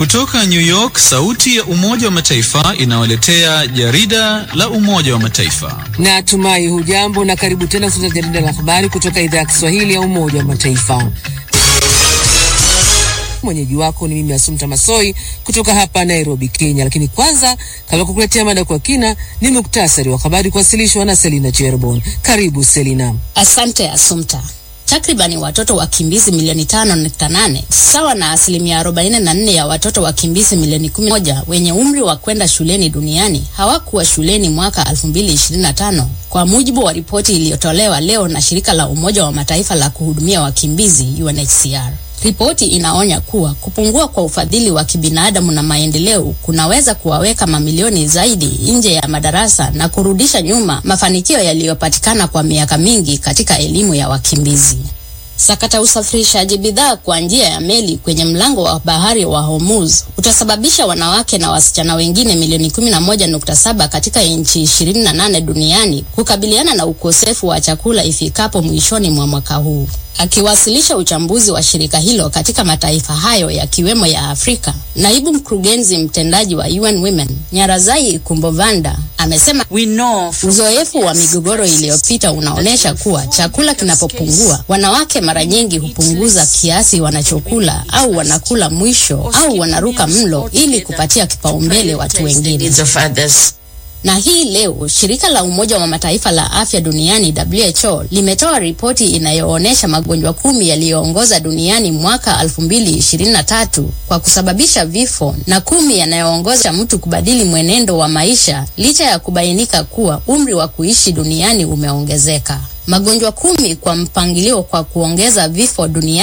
Kutoka New York, sauti ya Umoja wa Mataifa inawaletea jarida la Umoja wa Mataifa. Natumai hujambo na karibu tena kusikiliza jarida la habari kutoka idhaa ya Kiswahili ya Umoja wa Mataifa. Mwenyeji wako ni mimi Asumta Masoi kutoka hapa Nairobi, Kenya. Lakini kwanza, kabla kukuletea mada kwa kina, ni muktasari wa habari kuwasilishwa na Selina Cherbon. Karibu Selina. Asante Asumta. Takribani watoto wakimbizi milioni tano nukta nane sawa na asilimia arobaini na nne ya watoto wakimbizi milioni kumi na moja wenye umri wa kwenda shuleni duniani hawakuwa shuleni mwaka elfu mbili ishirini na tano kwa mujibu wa ripoti iliyotolewa leo na shirika la Umoja wa Mataifa la kuhudumia wakimbizi UNHCR. Ripoti inaonya kuwa kupungua kwa ufadhili wa kibinadamu na maendeleo kunaweza kuwaweka mamilioni zaidi nje ya madarasa na kurudisha nyuma mafanikio yaliyopatikana kwa miaka mingi katika elimu ya wakimbizi. Sakata usafirishaji bidhaa kwa njia ya meli kwenye mlango wa bahari wa Hormuz utasababisha wanawake na wasichana wengine milioni 11.7 katika nchi 28 duniani kukabiliana na ukosefu wa chakula ifikapo mwishoni mwa mwaka huu. Akiwasilisha uchambuzi wa shirika hilo katika mataifa hayo yakiwemo ya Afrika, naibu mkurugenzi mtendaji wa UN Women Nyarazai Kumbovanda amesema We know uzoefu wa migogoro iliyopita unaonyesha kuwa chakula kinapopungua, wanawake mara nyingi hupunguza kiasi wanachokula au wanakula mwisho au wanaruka mlo ili kupatia kipaumbele watu wengine. needs of others. Na hii leo shirika la Umoja wa Mataifa la afya duniani WHO limetoa ripoti inayoonyesha magonjwa kumi yaliyoongoza duniani mwaka 2023 kwa kusababisha vifo na kumi yanayoongoza mtu kubadili mwenendo wa maisha licha ya kubainika kuwa umri wa kuishi duniani umeongezeka. Magonjwa kumi kwa mpangilio kwa kuongeza vifo duniani